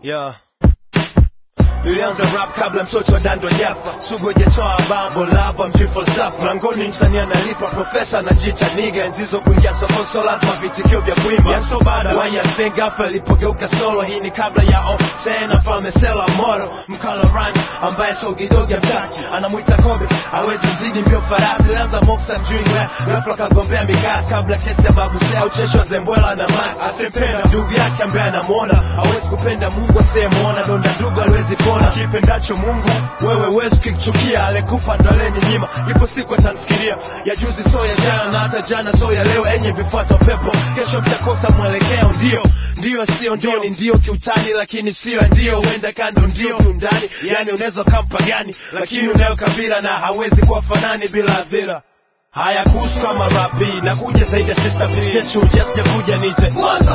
Yeah. Nilianza rap kabla mtoto wa dando jafa sugu hajatoa bambo lava mji falsafa mlangoni msanii analipa profesa anajiita niga nzizo kuingia soko so lazima vitikio vya kuimba yeah, so bad why you think gafa ilipogeuka solo hii ni kabla ya o tena mfalme sela moro mkala rhyme ambaye so kidogo mtaki anamwita kobe hawezi mzidi mbio farasi alianza moksa mjui ngwe ghafla kagombea mikasi kabla kesi ya babu sea ucheshwa zembwela na max asimpenda ndugu yake ambaye anamuona hawezi kupenda mungu asiyemwona donda ndugu aliwezi pona kipendacho mungu wewe wezi kichukia alekupa ndo nyima ipo siku atanfikiria ya juzi so ya jana na hata jana so ya leo enye vifuata pepo kesho mtakosa mwelekeo ndio ndio sio ndio ni ndio kiutani lakini sio ndio huenda kando ndio kiundani yani unaweza kampa gani lakini unayo kabila na hawezi kuwa fanani bila adhira haya kuhusu kama rapi na kuja zaidi ya sister sijachuja sijakuja nite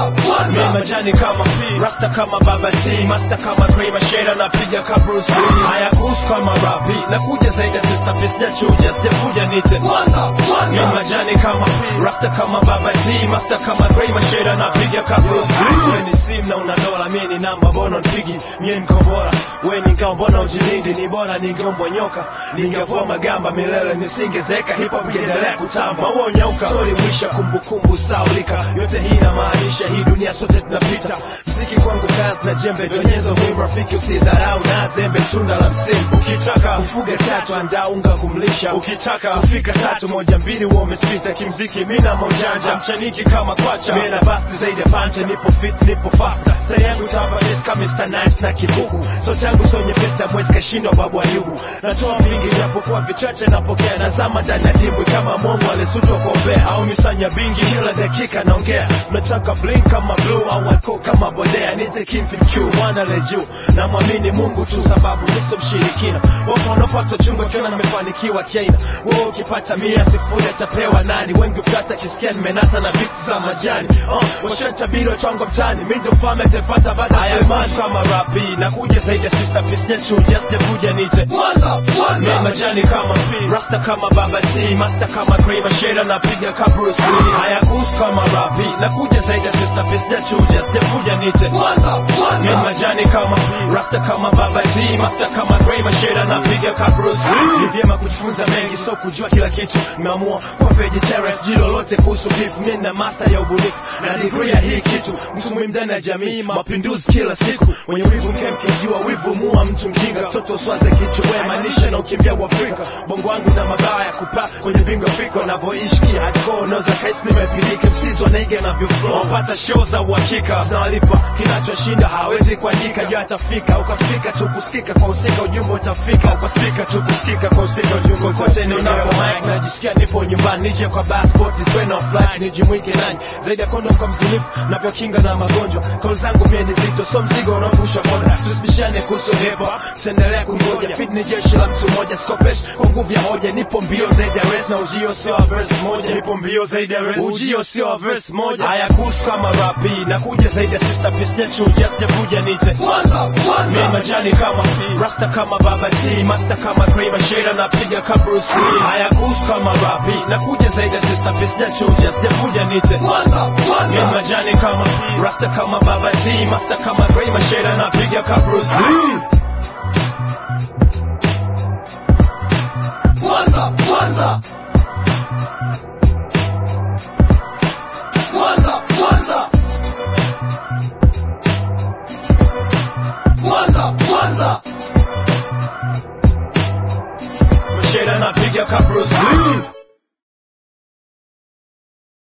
mi majani kama P rasta kama baba T master kama Kramer Shada napiga ka Bruce Lee haya kuhusu kama rapi na kuja zaidi ya sister sijachuja sijakuja nite mi majani kama P rasta kama baba T master kama Kramer Shada napiga ka Bruce Lee wewe ni sim na una dola mimi ni namba bono nipigi mie niko bora wewe ni ngao mbona ujilindi ni bora ningeombwa nyoka ningevua magamba milele nisingezeka hip hop ingeendelea kutamba maua nyauka story mwisha kumbukumbu saulika yote hii inamaanisha hii dunia sote tunapita mziki kwangu kazi na jembe donyezo muhimu rafiki usidharau na zembe tunda la msimu ukitaka kufuga tatu andaa unga kumlisha ukitaka kufika tatu moja mbili huwa umespita kimziki mina maujanja mchaniki kama kwacha mina basti zaidi ya pancha nipo fit nipo faster style yangu tapa this kama Mr. Nice na kibuku so changu so nyepesi mwezi kashindwa babu ayubu natoa mingi japokuwa vichache napokea nazama ndani ya dimbwi kama mongo alisutwa kuombea au misanya bingi kila dakika naongea mnataka blink kama blue au wako kama bodea nite kimfin q mwana le juu na mwamini mungu tu sababu niso mshirikina wapo wanaopata chungo kiona nimefanikiwa kiaina wewe ukipata mia sifuri atapewa nani wengi ufata kisikia nimenata na vitu za majani uh, washantabiri watwango mtani mi ndo mfalme atefata baada ya imani kama rapi na kuja zaidi ya sister peace sijachuja sijakuja nite mi majani kama P rasta kama baba T master kama Kramer Shada napiga ka Bruce Lee haya kuhusu kama rapi na kuja zaidi ya sister peace sijachuja sijakuja nite mi majani kama P rasta kama baba T master kama Kramer Shada napiga ka Bruce Lee ni vyema kujifunza mengi so kujua kila kitu nimeamua kuwa vegetarian sijui lolote kuhusu beef mimi na master ya ubunifu na degree ya hii kitu mtu muhimu ndani ya jamii mapinduzi kila siku mwenye wivu mke mkijua wivu mua mtu mjinga mtoto uswaze kichwa maanisha na ukimbia uafrika bongo wangu na mabawa ya kupaa kwenye bingo fikra navyoishi hardcore unaweza kaisi nimepilika msizi wanaiga navyoflow wapata show za uhakika zinawalipa kinachoshinda hawezi kuandika juu atafika ukaspika tu kusikika kwa usika ujumbe utafika ukaspika tu kusikika kwa usika ujumbe kote ni unapo mic najisikia nipo nyumbani nije kwa passport train of flight nijimwike nanyi zaidi ya kondom kwa mzinifu navyokinga na magonjwa kauli zangu mie ni zito so mzigo unaovusha boda tusibishane kuhusu hip hop tutaendelea kungoja fit ni jeshi la mtu mmoja sikopesh kwa nguvu ya hoja nipo mbio zaidi ya race na ujio sio wa verse moja nipo mbio zaidi ya race ujio sio wa verse moja haya kuhusu kama rapi na kuja zaidi ya sister peace sijachuja sijakuja nite mi majani kama P rasta kama baba T master kama Kramer Shada napiga ka Bruce Lee haya kuhusu kama rapi na kuja zaidi ya sister peace sijachuja sijakuja nite mi majani kama P rasta kama baba T master kama Kramer Shada napiga ka Bruce Lee